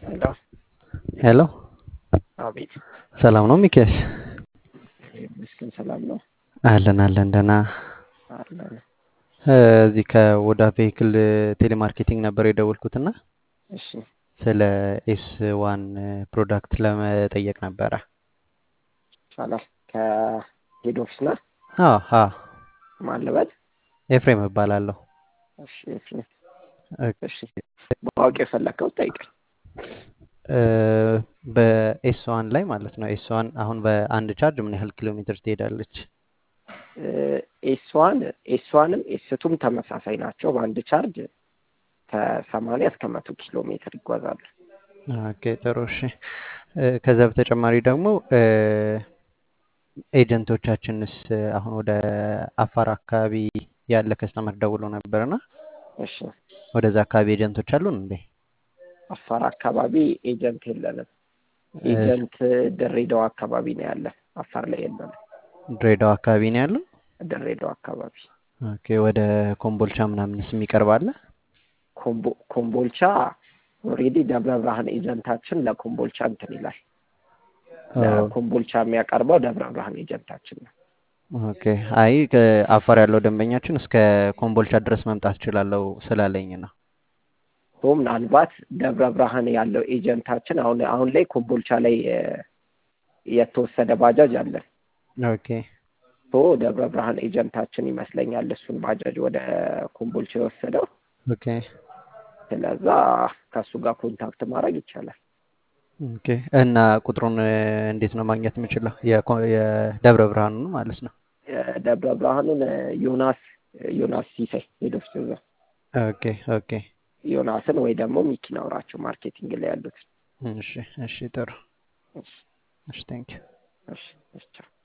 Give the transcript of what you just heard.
ሄሎ ሄሎ አቤት። ሰላም ነው ሚኪያስ? ምስኪን ሰላም ነው አለን አለን ደህና። አለን። እዚህ ከወዳ ቬሂክል ቴሌማርኬቲንግ ነበር የደወልኩትና እሺ ስለ ኤስ ዋን ፕሮዳክት ለመጠየቅ ነበረ። ይቻላል። ከሄድ ኦፊስ ነህ? አዎ አዎ፣ ማን ልበል? ኤፍሬም እባላለሁ። እሺ እሺ እሺ። ማወቅ የፈለግከው ጠይቀኝ። በኤስ ዋን ላይ ማለት ነው። ኤስ ዋን አሁን በአንድ ቻርጅ ምን ያህል ኪሎ ሜትር ትሄዳለች? ኤስዋን ኤስዋንም ኤስቱም ተመሳሳይ ናቸው። በአንድ ቻርጅ ከሰማንያ እስከ መቶ ኪሎ ሜትር ይጓዛሉ። ኦኬ ጥሩ እሺ። ከዛ በተጨማሪ ደግሞ ኤጀንቶቻችንስ አሁን ወደ አፋር አካባቢ ያለ ከስተመር ደውሎ ነበርና እሺ ወደዛ አካባቢ ኤጀንቶች አሉን እንዴ? አፋር አካባቢ ኤጀንት የለንም። ኤጀንት ድሬዳዋ አካባቢ ነው ያለ። አፋር ላይ የለንም። ድሬዳዋ አካባቢ ነው ያለው። ድሬዳዋ አካባቢ ኦኬ ወደ ኮምቦልቻ ምናምንስ የሚቀርብ አለ? ኮምቦ- ኮምቦልቻ ኦልሬዲ ደብረ ብርሃን ኤጀንታችን ለኮምቦልቻ እንትን ይላል። ለኮምቦልቻ የሚያቀርበው ደብረ ብርሃን ኤጀንታችን ነው። ኦኬ አይ ከአፋር ያለው ደንበኛችን እስከ ኮምቦልቻ ድረስ መምጣት እችላለሁ ስላለኝ ነው። ቶ ምናልባት ደብረ ብርሃን ያለው ኤጀንታችን አሁን አሁን ላይ ኮምቦልቻ ላይ እ፣ የተወሰደ ባጃጅ አለን። ኦኬ ቶ ደብረ ብርሃን ኤጀንታችን ይመስለኛል እሱን ባጃጅ ወደ ኮምቦልቻ የወሰደው። ኦኬ ስለዛ ከእሱ ጋር ኮንታክት ማድረግ ይቻላል። ኦኬ እና ቁጥሩን እ፣ እንዴት ነው ማግኘት የምችለው? የኮ- የደብረ ብርሃኑን ማለት ነው። የደብረ ብርሃኑን እ፣ ዮናስ ዮናስ ሲሳይ ሄዶፍ እዛ ኦኬ ኦኬ ዮናስን ወይ ደግሞ ሚኪን አውራቸው ማርኬቲንግ ላይ ያሉት። እሺ እሺ ጥሩ እሺ እሺ ቴንክ ዩ እሺ እሺ ቻው።